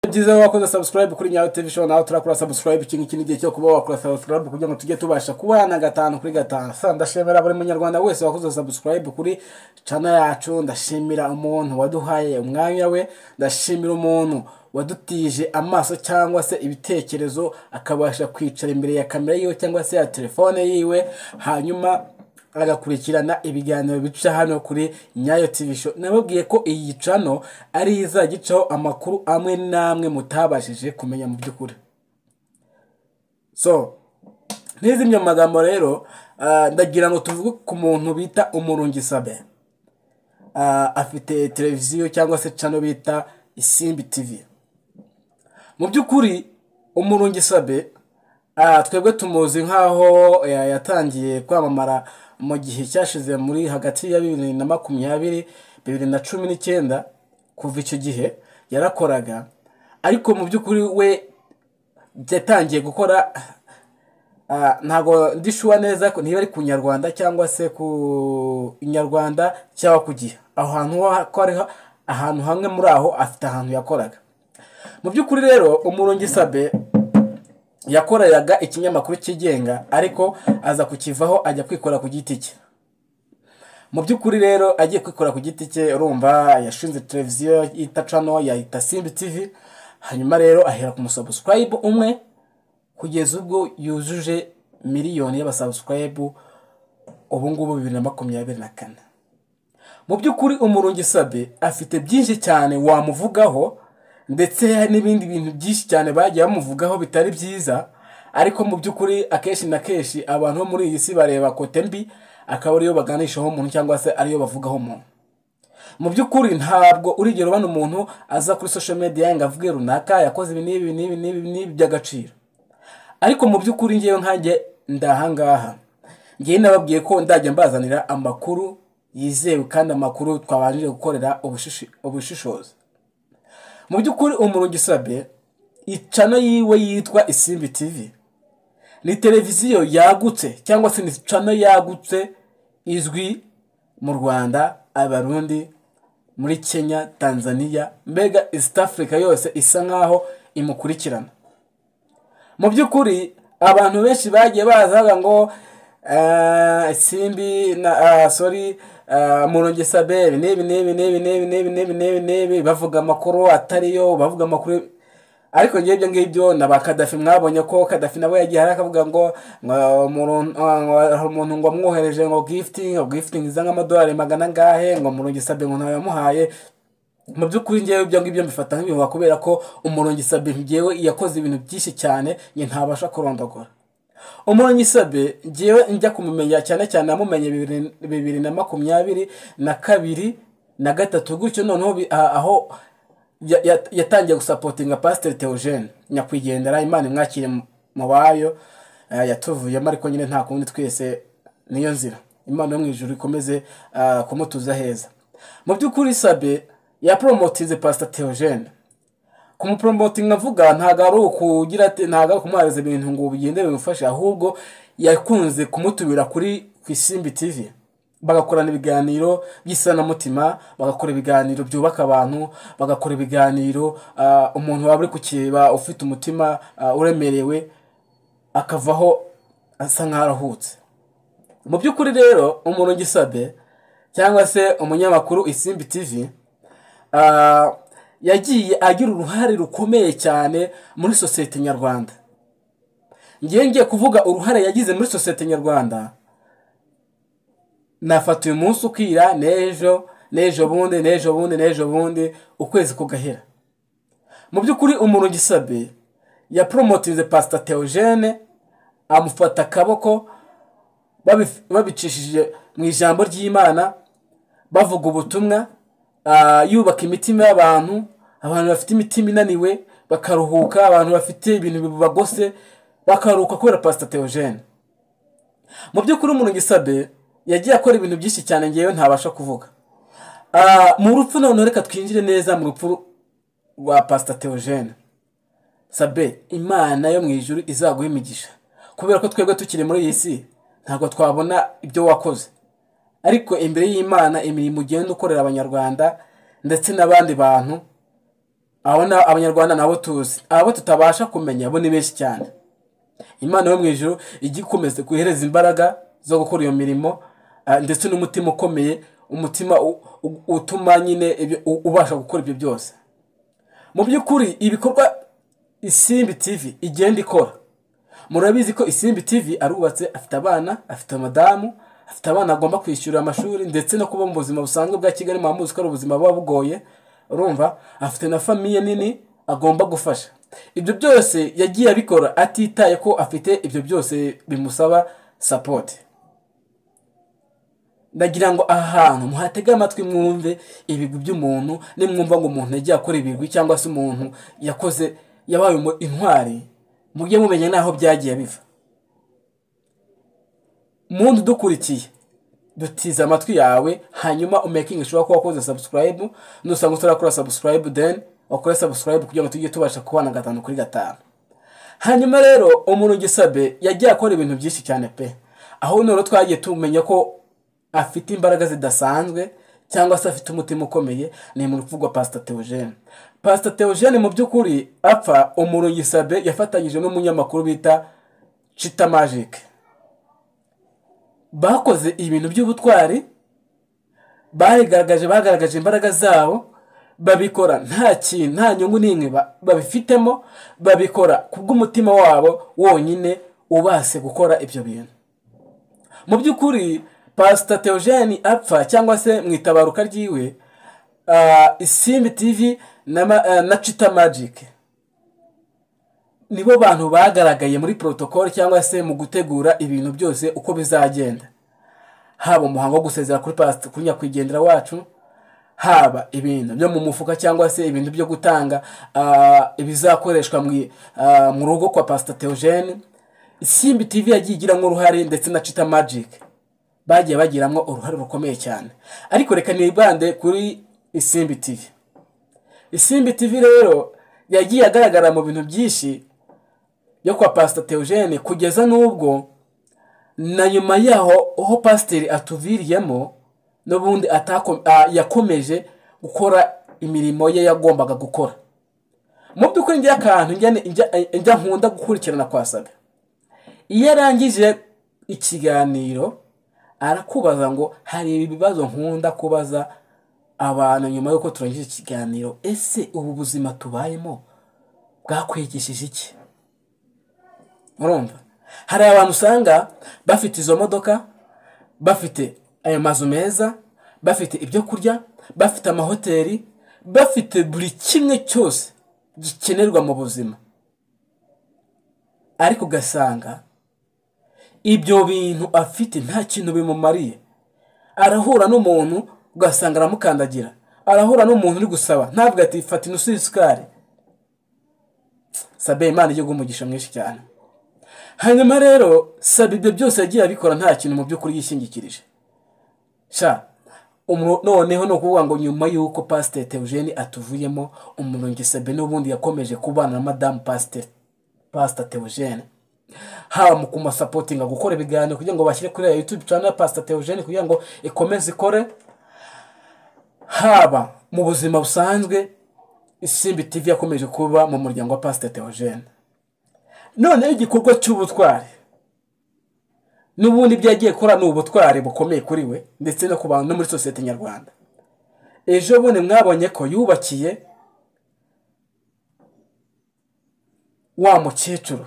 ni byiza wakoze sabusikarayibu kuri nyawe tv show nawe turakora sabusikarayibu iki ngiki ni igihe cyo kuba wakora sabusikarayibu kugira ngo tujye tubasha kubana gatanu kuri gatanu sa ndashimira buri munyarwanda wese wakoze sabusikarayibu kuri cana yacu ndashimira umuntu waduhaye umwanya we ndashimira umuntu wadutije amaso cyangwa se ibitekerezo akabasha kwicara imbere ya kamera yiwe cyangwa se ya telefone yiwe hanyuma agakurikirana ibiganiro bica hano kuri nyayo TV show nababwiye ko iyi cano ari izajya icaho amakuru amwe n'amwe mutabashije kumenya mu by'ukuri so ntizimye amagambo rero ah, ndagira ngo tuvuge ku muntu bita umurungi sabe Ah, afite televiziyo cyangwa se cano bita isimbi tv mu by'ukuri umurungi sabe ah, twebwe tumuzi nk'aho ya- yatangiye kwamamara mu gihe cyashize muri hagati ya bibiri na makumyabiri bibiri na cumi n'icyenda kuva icyo gihe yarakoraga ariko mu by'ukuri we yatangiye gukora ah, ntabwo ndishuwa neza ko niba ari ku nyarwanda cyangwa se ku inyarwanda cyangwa ku gihe aho hantu ho ko ari ho- ahantu hamwe muri aho afite ahantu yakoraga mu by'ukuri rero umurungi sabe yakoreraga ikinyamakuru cyigenga ariko aza kukivaho ajya kwikora ku giti cye mu by'ukuri rero agiye kwikora ku giti cye urumva yashinze televiziyo yita cano yayita simbi tv hanyuma rero ahera ku musabusikarayibu umwe kugeza ubwo yujuje miliyoni y'abasabusikarayibu ubu ngubu bibiri na makumyabiri na kane mu by'ukuri umurungi sabe afite byinshi cyane wamuvugaho ndetse n'ibindi bintu byinshi cyane bagiye bamuvugaho bitari byiza ariko mu by'ukuri akenshi na kenshi abantu bo muri iyi si bareba kote mbi akaba ariyo baganishaho umuntu cyangwa se ariyo bavugaho umuntu mu by'ukuri ntabwo urigero ubona umuntu aza kuri social media ngo avuge runaka yakoze ibi n'ibi n'ibi n'ibi n'ibi by'agaciro ariko mu by'ukuri ngewe nkanjye ndahangaha ngewe nababwiye ko ndajya mbazanira amakuru yizewe kandi amakuru twabanjije gukorera ubushishi- ubushishozi mu by'ukuri umurungi sabe icano yiwe yitwa isimbi tv ni televiziyo yagutse cyangwa se ni cano yagutse izwi mu rwanda abarundi muri kenya tanzania mbega east africa yose isa nkaho imukurikirana mu by'ukuri abantu benshi bagiye bazaga ngo eh, simbi na ah, sorry muronge saberi n'ibi n'ibi n'ibi n'ibi n'ibi n'ibi n'ibi n'ibi bavuga amakuru atariyo bavuga amakuru ariko ngewe ibyo ngibyo na ba kadafi mwabonye ko kadafi nawe yagiye hari akavuga ngo ngo umuntu- ngo hari umuntu ngo amwohereje ngo gifutingi ngo gifutingi iza nk'amadolari magana angahe ngo muronge saberi ngo ntawe yamuhaye mu by'ukuri ngewe ibyo ngibyo mbifata nk'ibihuha kubera ko umurungi sabe ngewe yakoze ibintu byinshi cyane njye ntabasha kurondogora umurungi sabe ngewe njya kumumenya cyane cyane namumenye bibiri- bibiri na makumyabiri na kabiri na gatatu gutyo noneho bi- a- aho ya- ya- yatangiye gusapotinga pasiteri teogene nyakwigendera imana imwakire mu- mu bayo eh, yatuvuyemo ariko nyine nta kundi twese niyo nzira imana yo mu ijuru ikomeze ah, kumutuza heza mu by'ukuri sabe yaporomotinze pasita teogene kumuporomotinga mvuga ntabwo ari ukugira ati- ntabwo ari ukumuhereza ibintu ngo bigende bimufashe ahubwo yakunze kumutubira kuri ku isimbi tv bagakorana ibiganiro by'isanamutima bagakora ibiganiro byubaka abantu bagakora ibiganiro ah, umuntu waba uri kukireba ufite umutima ah, uremerewe akavaho asa nk'aho aruhutse mu by'ukuri rero umuntu gisabe cyangwa se umunyamakuru isimbi tv ah, yagiye agira uruhare rukomeye cyane muri sosiyete nyarwanda ngiye ngiye kuvuga uruhare yagize muri sosiyete nyarwanda nafata uyu munsi ukira n'ejo n'ejo bundi n'ejo bundi n'ejo bundi ukwezi kugahera mu by'ukuri umuntu gisabe yaporomotinze pasita teogene amufata akaboko babi- babicishije mu ijambo ry'imana bavuga ubutumwa ah, yubaka imitima y'abantu abantu bafite imitima inaniwe bakaruhuka abantu bafite ibintu bibagose bakaruhuka kubera pasita teogene mu by'ukuri umuntu gisabe yagiye akora ibintu byinshi cyane ngewe ntabasha kuvuga Ah, mu rupfu noneho reka twinjire neza mu rupfu rwa pasita teogene sabe imana yo mu ijuru izaguha imigisha kubera ko twebwe tukiri muri iyi si ntabwo twabona ibyo wakoze ariko imbere y'imana imirimo ugenda ukorera abanyarwanda ndetse n'abandi bantu aho na- abanyarwanda nabo tuzi abo tutabasha kumenya bo ni benshi cyane imana yo mu ijoro ijya ikomeza guhereza imbaraga zo gukora iyo mirimo ah, ndetse n'umutima ukomeye umutima u- u- utuma nyine ibyo- u- ubasha gukora ibyo byose mu by'ukuri ibikorwa isimbi tivi igenda ikora murabizi ko isimbi tivi arubatse afite abana afite madamu afite abana agomba kwishyura amashuri ndetse no kuba mu buzima busanzwe bwa kigali mwamuzi ko ari ubuzima buba bugoye urumva afite na famiye nini agomba gufasha ibyo byose yagiye abikora atitaye ko afite ibyo byose bimusaba sapoti ndagira ngo aha hantu muhatege amatwi mwumve ibigwi by'umuntu nimwumva ngo umuntu yagiye akora ibigwi cyangwa se umuntu yakoze yabaye umu- intwari mujye mumenya n'aho byagiye biva mundi udukurikiye dutize amatwi yawe hanyuma umekinge ushobora kuba wakoze subscribe nusanga utarakora subscribe then wakore subscribe kugira ngo tujye tubasha kubana gatanu kuri gatanu hanyuma rero umurungi sabe yagiye akora ibintu byinshi cyane pe aho none twagiye tumenya ko afite imbaraga zidasanzwe cyangwa se afite umutima ukomeye ni mu rupfu rwa pasita teogene pasita teogene mu by'ukuri apfa umurungi sabe yafatanyije n'umunyamakuru bita cita magike bakoze ibintu by'ubutwari barigaragaje bagaragaje imbaraga zabo babikora nta kintu nta nyungu n'imwe ba- babifitemo babikora ku bw'umutima wabo wonyine ubase gukora ibyo bintu mu by'ukuri pasita teogene apfa cyangwa se mu itabaruka ryiwe ah, isimbi tivi na, ma- ah, na cita magike nibo bantu bagaragaye muri protocol cyangwa se mu gutegura ibintu byose uko bizagenda haba umuhango wo gusezera kuri pasita kuri nyakwigendera wacu haba ibintu byo mu mufuka cyangwa se ibintu byo gutanga ah, ibizakoreshwa mu i- ah, mu rugo kwa pasita teogene simbi tv yagiye igiramo uruhare ndetse na cita magic bagiye bagiramo uruhare rukomeye cyane ariko reka nibande kuri simbi tv isimbi tv rero yagiye agaragara mu bintu byinshi yo kwa pasita teogene kugeza n'ubwo na nyuma yaho aho pasiteri atuviriyemo n'ubundi atako- ah, yakomeje gukora imirimo ye yagombaga gukora mu by'ukuri njya akantu njya njya- njya nkunda gukurikirana kwa sabe iyo arangije ikiganiro arakubaza ngo hari ibibazo nkunda kubaza abantu nyuma y'uko turangije ikiganiro ese ubu buzima tubayemo bwakwigishije iki murumva hari abantu usanga bafite izo modoka bafite ayo mazu meza bafite ibyo kurya bafite amahoteli bafite buri kimwe cyose gikenerwa mu buzima ariko ugasanga ibyo bintu afite nta kintu bimumariye arahura n'umuntu ugasanga aramukandagira arahura n'umuntu uri gusaba ntabwo ati fata ino usuye isukari sabe imana igihugu umugisha mwinshi cyane hanyuma rero saba ibyo byose yagiye abikora nta kintu mu by'ukuri yishingikirije sha umu- noneho ni ukuvuga ngo nyuma y'uko pasiteri teogene atuvuyemo umurungi sabe n'ubundi yakomeje kubana na madamu pasiteri pasita teogene haba mu kumasapotinga gukora ibiganiro kugira ngo bashyire kuri iyo yutube cana pasita teogene kugira ngo ikomeze ikore haba mu buzima busanzwe isimbi tv yakomeje kuba mu muryango wa pasita teogene noneho igikorwa cy'ubutwari n'ubundi ibyo yagiye akora ni ubutwari bukomeye kuri we ndetse no ku bantu no muri sosiyete nyarwanda ejo bundi mwabonye ko yubakiye wa mukecuru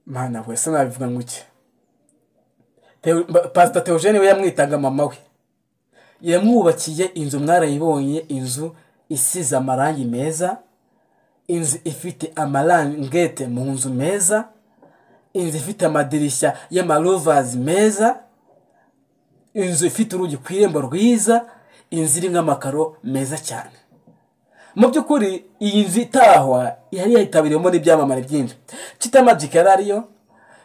mana we se nabivuga ngo iki Teo- ba- pasita teogene we yamwitaga mama we yamwubakiye inzu mwarayibonye inzu isize amarangi meza inzu ifite amarangete mu nzu meza inzu ifite amadirishya y'amarovazi meza inzu ifite urugi ku irembo rwiza inzu irimo amakaro meza cyane mu by'ukuri iyi nzu itahwa yari yitabiriwemo n'ibyamamare byinshi cita magic yari ariyo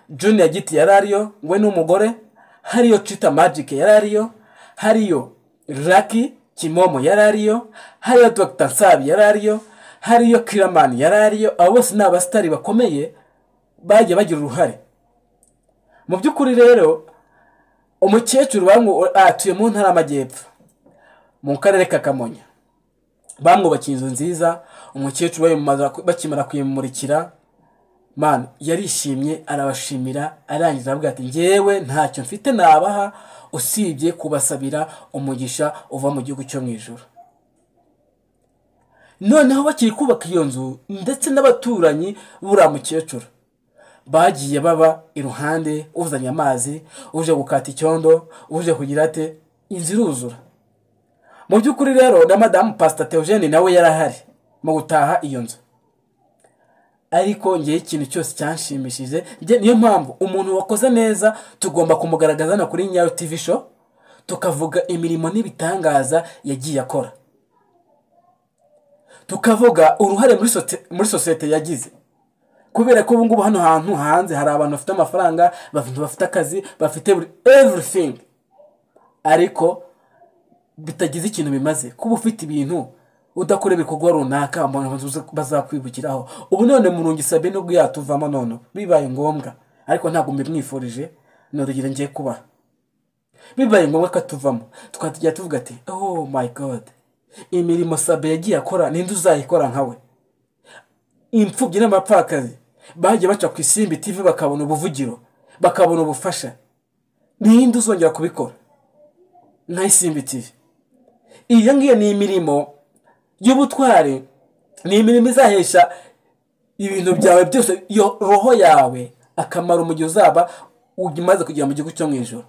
junior giti yari ariyo we n'umugore hariyo cita magic yari ariyo hariyo raki kimomo yari ariyo hariyo dr nsabi yari ariyo hariyo kiramani yari ariyo abo bose ni abasitari bakomeye bagiye bagira uruhare mu by'ukuri rero umukecuru bamwe atuye mu ntara y'amajyepfo mu karere ka kamonyi bamwubakiye inzu nziza umukecuru bayimara- bakimara kuyimurikira mani yarishimye arabashimira arangiza aravuga ati ngewe ntacyo mfite nabaha usibye kubasabira umugisha uva mu gihugu cyo mu ijoro noneho bakiri kubaka iyo nzu ndetse n'abaturanyi buriya mukecuru bagiye baba iruhande uzanye amazi uje gukata icyondo uje kugira ate inzu iruzura mu by'ukuri rero na madamu pasita teogene nawe yarahari mu gutaha iyo nzu ariko ngewe ikintu cyose cyanshimishije njye niyo mpamvu umuntu wakoze neza tugomba kumugaragaza no kuri nyayo tivi show tukavuga imirimo n'ibitangaza yagiye akora tukavuga uruhare muri sote- muri sosiyete yagize kubera ko ubu ngubu hano hantu hanze hari abantu bafite amafaranga bafite bafite akazi bafite buri everything ariko bitagize ikintu bimaze kuba ufite ibintu udakora ibikorwa runaka abantu bazuza- bazakwibukiraho ubu none murungi sabe nubwo yatuvamo none bibaye ngombwa ariko ntabwo mbimwifurije ni urugero ngiye kubaha bibaye ngombwa ko atuvamo tukaba tujya tuvuga ati oh my god imirimo sabe yagiye akora ninde uzayikora nkawe imfubyi n'abapfakazi bagiye baca ku isimbi tv bakabona ubuvugiro bakabona ubufasha ninde uzongera kubikora nka isimbi tv iyo ngiyo ni imirimo y'ubutwari ni imirimo izahesha ibintu byawe byose iyo roho yawe akamaro mu gihe uzaba umaze kugera mu gihugu cyo mu ijoro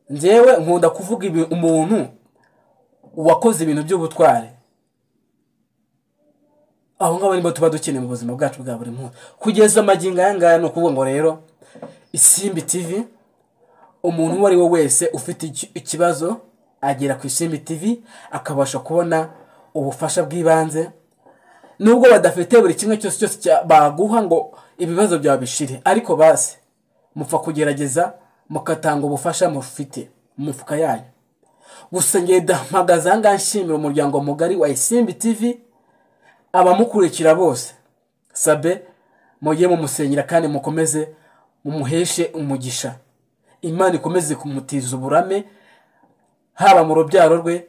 njyewe nkunda kuvuga ibi- umuntu wakoze ibintu by'ubutwari aho ngaho nibo tuba dukeneye mu buzima bwacu bwa buri munsi kugeza amagingo aya ngaya ni ukuvuga ngo rero isimbi tv umuntu uwo ari we wese ufite iki- ikibazo agera ku isimbi tv akabasha kubona ubufasha bw'ibanze nubwo badafite buri kimwe cyose cyose cya- baguha ngo ibibazo byawe bishire ariko basi mupfa kugerageza mugatanga ubufasha mufite mu mifuka yanyu gusa ngenda mpagaze aha ngaha nshimira umuryango mugari wa isimbi tivi abamukurikira bose sabe mujye mumusengera kandi mukomeze mumuheshe umugisha imana ikomeze kumutiza uburame haba mu rubyaro rwe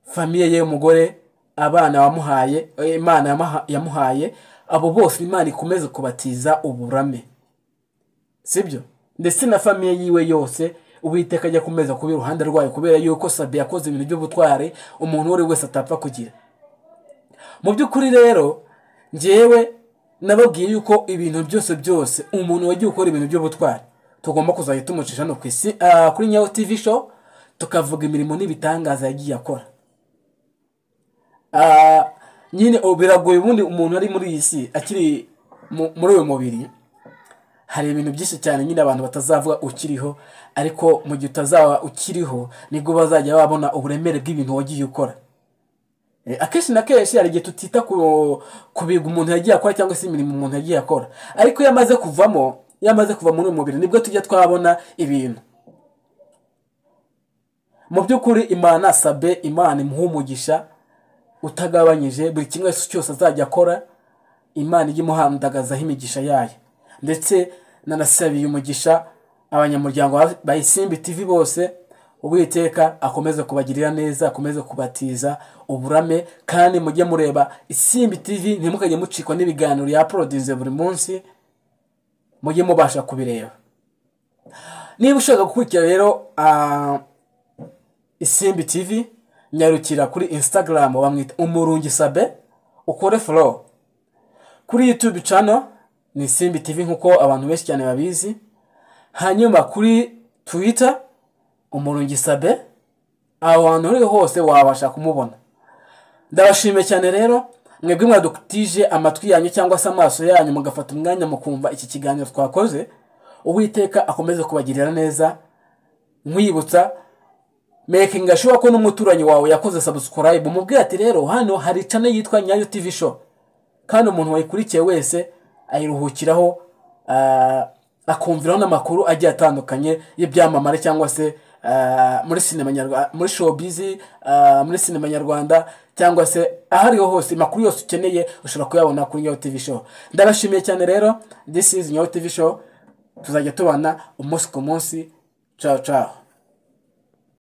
famiye ye y'umugore abana wamuhaye eh, imana yamaha- yamuhaye abo bose imana ikomeze kubatiza uburame sibyo ndetse na famiye yiwe yose uwiteka ajya kumeza kuba iruhande rwayo kubera yuko sabe yakoze ibintu by'ubutwari umuntu uwo ari we wese atapfa kugira mu by'ukuri rero njyewe nababwiye yuko ibintu byose byose umuntu wagiye ukora ibintu by'ubutwari tugomba kuzajya tumucisha hano ku isi ah, kuri nyawo tivi show tukavuga imirimo n'ibitangaza yagiye akora Ah, nyine ubu biragoye ubundi umuntu ari muri iyi si akiri mu- muri uyu mubiri hari ibintu byinshi cyane nyine abantu batazavuga ukiriho ariko mu gihe utazaba ukiriho nibwo bazajya babona uburemere bw'ibintu wagiye ukora Eh, akenshi na kenshi hari igihe tutita ku ku bintu umuntu yagiye akora cyangwa se imirimo umuntu yagiye akora ariko iyo amaze kuvamo iyo amaze kuva muri uyu mubiri nibwo tujya twabona ibintu mu by'ukuri imana sabe imana imuha umugisha utagabanyije buri kimwe cyose azajya akora imana ijye imuhandagazaho imigisha yayo ndetse nanasabiye umugisha abanyamuryango ba- ba isimbi tv bose uwiteka akomeze kubagirira neza akomeze kubatiza uburame kandi mujye mureba isimbi tv ntimukajye mucikwa n'ibiganiro yaprodinze buri munsi mujye mubasha kubireba niba ushaka gukurikira rero ah, isimbi tv nyarukira kuri instagram bamwita umurungi sabe ukore flow kuri YouTube channel ni Simbi TV nk'uko abantu benshi cyane babizi hanyuma kuri Twitter umurungi sabe aho hantu uri hose wabasha kumubona ndabashimiye cyane rero mwebwe mwadutije amatwi yanyu cyangwa se amaso yanyu mugafata umwanya mukumva iki kiganiro twakoze uwiteka akomeze kubagirira neza nkwibutsa making sure ko n'umuturanyi wawe yakoze subscribe mubwire ati rero hano hari channel yitwa nyayo tv show kandi umuntu wayikurikiye wese ayiruhukiraho ah, akumviraho n'amakuru agiye atandukanye y'ibyamamare cyangwa se ah, muri sinema nyarwanda muri showbizi ah, muri sinema nyarwanda cyangwa se aho ariho hose amakuru yose ukeneye ushobora kuyabona kuri nyawo tv show ndabashimiye cyane rero this is nyawo tv show tuzajya tubana umunsi ku munsi ciao ciao